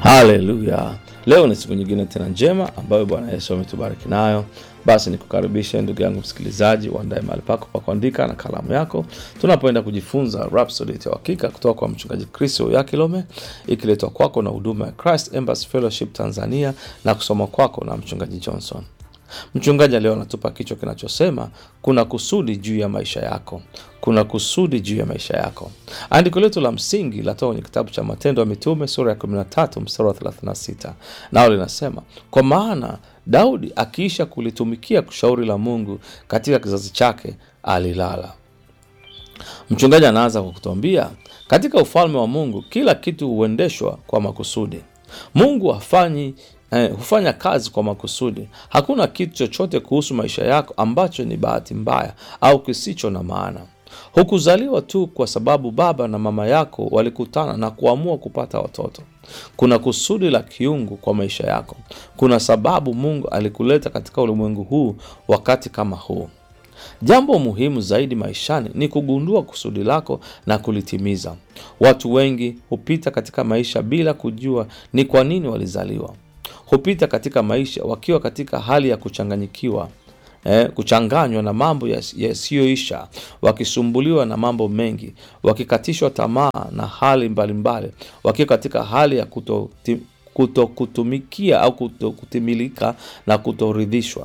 Haleluya! Leo ni siku nyingine tena njema ambayo Bwana Yesu ametubariki nayo. Basi nikukaribishe ndugu yangu msikilizaji, uandae mahali pako pa kuandika na kalamu yako, tunapoenda kujifunza Rhapsody ya Uhakika kutoka kwa mchungaji Kristo ya Kilome, ikiletwa kwako na huduma ya Christ Embassy Fellowship Tanzania na kusoma kwako na mchungaji Johnson. Mchungaji leo anatupa kichwa kinachosema kuna kusudi juu ya maisha yako, kuna kusudi juu ya maisha yako. Andiko letu la msingi latoka kwenye kitabu cha Matendo ya Mitume sura ya 13 mstari wa 36, nao linasema kwa maana Daudi akiisha kulitumikia kushauri la Mungu katika kizazi chake alilala. Mchungaji anaanza kwa kutuambia katika ufalme wa Mungu kila kitu huendeshwa kwa makusudi. Mungu hafanyi eh, hufanya kazi kwa makusudi. Hakuna kitu chochote kuhusu maisha yako ambacho ni bahati mbaya au kisicho na maana. Hukuzaliwa tu kwa sababu baba na mama yako walikutana na kuamua kupata watoto. Kuna kusudi la kiungu kwa maisha yako. Kuna sababu Mungu alikuleta katika ulimwengu huu wakati kama huu. Jambo muhimu zaidi maishani ni kugundua kusudi lako na kulitimiza. Watu wengi hupita katika maisha bila kujua ni kwa nini walizaliwa. Hupita katika maisha wakiwa katika hali ya kuchanganyikiwa, eh, kuchanganywa na mambo yasiyoisha, wakisumbuliwa na mambo mengi, wakikatishwa tamaa na hali mbalimbali, wakiwa katika hali ya kutokutumikia kuto kutumikia au kutokutimilika na kutoridhishwa.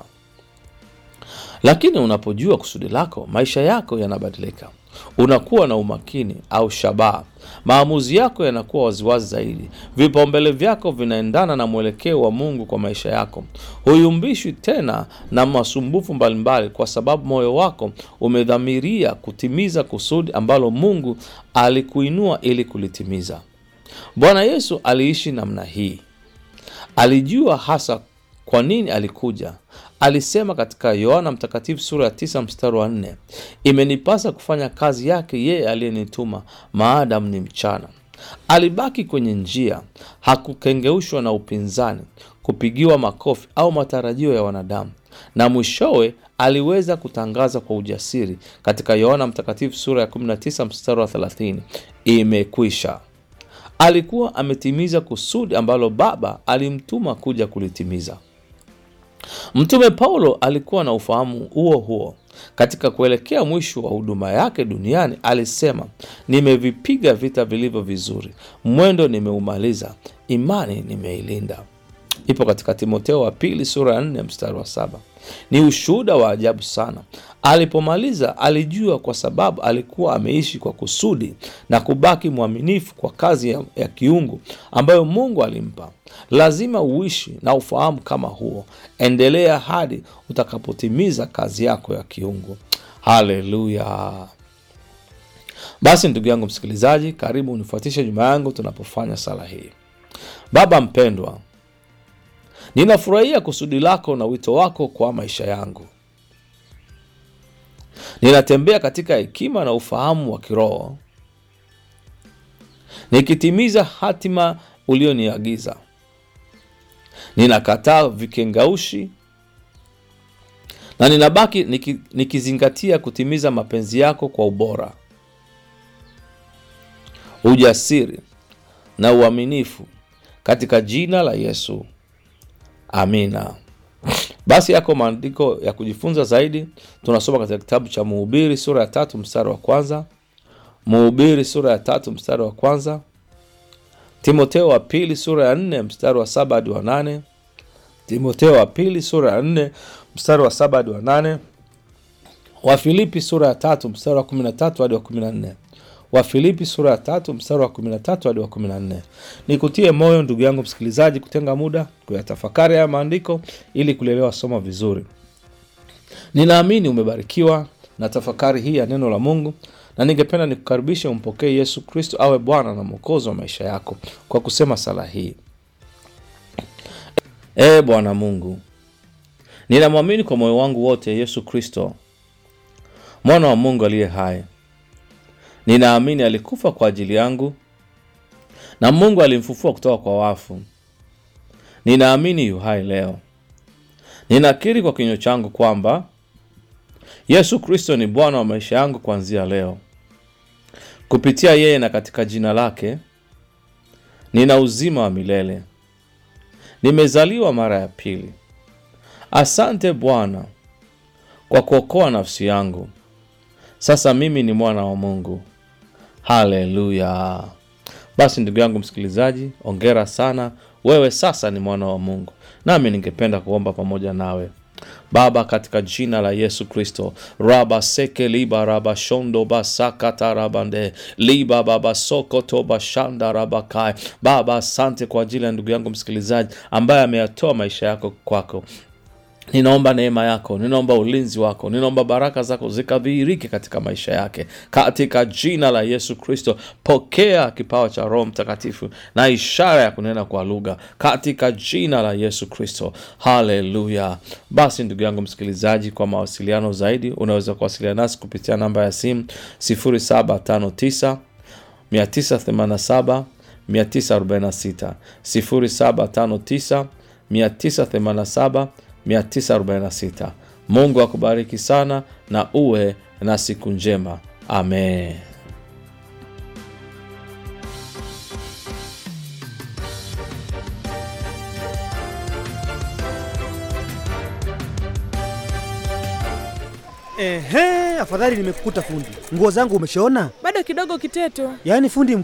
Lakini unapojua kusudi lako, maisha yako yanabadilika. Unakuwa na umakini au shabaha, maamuzi yako yanakuwa waziwazi zaidi, vipaumbele vyako vinaendana na mwelekeo wa Mungu kwa maisha yako. Huyumbishwi tena na masumbufu mbalimbali, kwa sababu moyo wako umedhamiria kutimiza kusudi ambalo Mungu alikuinua ili kulitimiza. Bwana Yesu aliishi namna hii. Alijua hasa kwa nini alikuja. Alisema katika Yohana Mtakatifu sura ya tisa mstari wa nne, imenipasa kufanya kazi yake yeye aliyenituma maadamu ni mchana. Alibaki kwenye njia, hakukengeushwa na upinzani, kupigiwa makofi au matarajio ya wanadamu, na mwishowe aliweza kutangaza kwa ujasiri katika Yohana Mtakatifu sura ya 19 mstari wa 30, imekwisha. Alikuwa ametimiza kusudi ambalo Baba alimtuma kuja kulitimiza. Mtume Paulo alikuwa na ufahamu huo huo. Katika kuelekea mwisho wa huduma yake duniani alisema, nimevipiga vita vilivyo vizuri, mwendo nimeumaliza, imani nimeilinda. Ipo katika Timotheo wa pili sura ya nne mstari wa saba. Ni ushuhuda wa ajabu sana. Alipomaliza alijua kwa sababu alikuwa ameishi kwa kusudi na kubaki mwaminifu kwa kazi ya, ya kiungu ambayo Mungu alimpa. Lazima uishi na ufahamu kama huo. Endelea hadi utakapotimiza kazi yako ya kiungu. Haleluya! Basi ndugu yangu msikilizaji, karibu unifuatishe nyuma yangu tunapofanya sala hii. Baba mpendwa, ninafurahia kusudi lako na wito wako kwa maisha yangu. Ninatembea katika hekima na ufahamu wa kiroho, nikitimiza hatima ulioniagiza. Ninakataa vikengaushi na ninabaki niki, nikizingatia kutimiza mapenzi yako kwa ubora, ujasiri na uaminifu, katika jina la Yesu, amina. Basi yako maandiko ya kujifunza zaidi, tunasoma katika kitabu cha Mhubiri sura ya tatu mstari wa kwanza, Mhubiri sura ya tatu mstari wa kwanza, Timoteo wa pili sura ya nne mstari wa saba hadi wa nane, Timoteo wa pili sura ya nne mstari wa saba hadi wa nane, Wafilipi sura ya tatu mstari wa kumi na tatu hadi wa kumi na nne Wafilipi sura ya tatu mstari wa 13 hadi wa 14. Nikutie moyo ndugu yangu msikilizaji, kutenga muda kuyatafakari haya maandiko ili kulielewa somo vizuri. Ninaamini umebarikiwa na tafakari hii ya neno la Mungu, na ningependa nikukaribishe umpokee Yesu Kristo awe Bwana na Mwokozi wa maisha yako kwa kusema sala hii: Ee Bwana Mungu, ninamwamini kwa moyo wangu wote Yesu Kristo mwana wa Mungu aliye hai Ninaamini alikufa kwa ajili yangu na Mungu alimfufua kutoka kwa wafu. Ninaamini yu hai leo. Ninakiri kwa kinywa changu kwamba Yesu Kristo ni Bwana wa maisha yangu kuanzia leo. Kupitia yeye na katika jina lake nina uzima wa milele, nimezaliwa mara ya pili. Asante Bwana kwa kuokoa nafsi yangu. Sasa mimi ni mwana wa Mungu. Haleluya! Basi ndugu yangu msikilizaji, ongera sana, wewe sasa ni mwana wa Mungu. Nami ningependa kuomba pamoja nawe. Baba, katika jina la Yesu Kristo, raba seke liba raba shondo basakata rabande liba baba sokoto bashanda rabakai. Baba, asante kwa ajili ya ndugu yangu msikilizaji ambaye ameyatoa maisha yako kwako. Ninaomba neema yako, ninaomba ulinzi wako, ninaomba baraka zako zikadhihirike katika maisha yake, katika jina la Yesu Kristo. Pokea kipawa cha Roho Mtakatifu na ishara ya kunena kwa lugha, katika jina la Yesu Kristo. Haleluya! Basi ndugu yangu msikilizaji, kwa mawasiliano zaidi unaweza kuwasiliana nasi kupitia namba ya simu 0759 987 946 0759 987 946. Mungu akubariki sana na uwe na siku njema. Amen. Ehe, afadhali nimekukuta fundi. Nguo zangu umeshaona? Bado kidogo Kiteto, Yaani fundi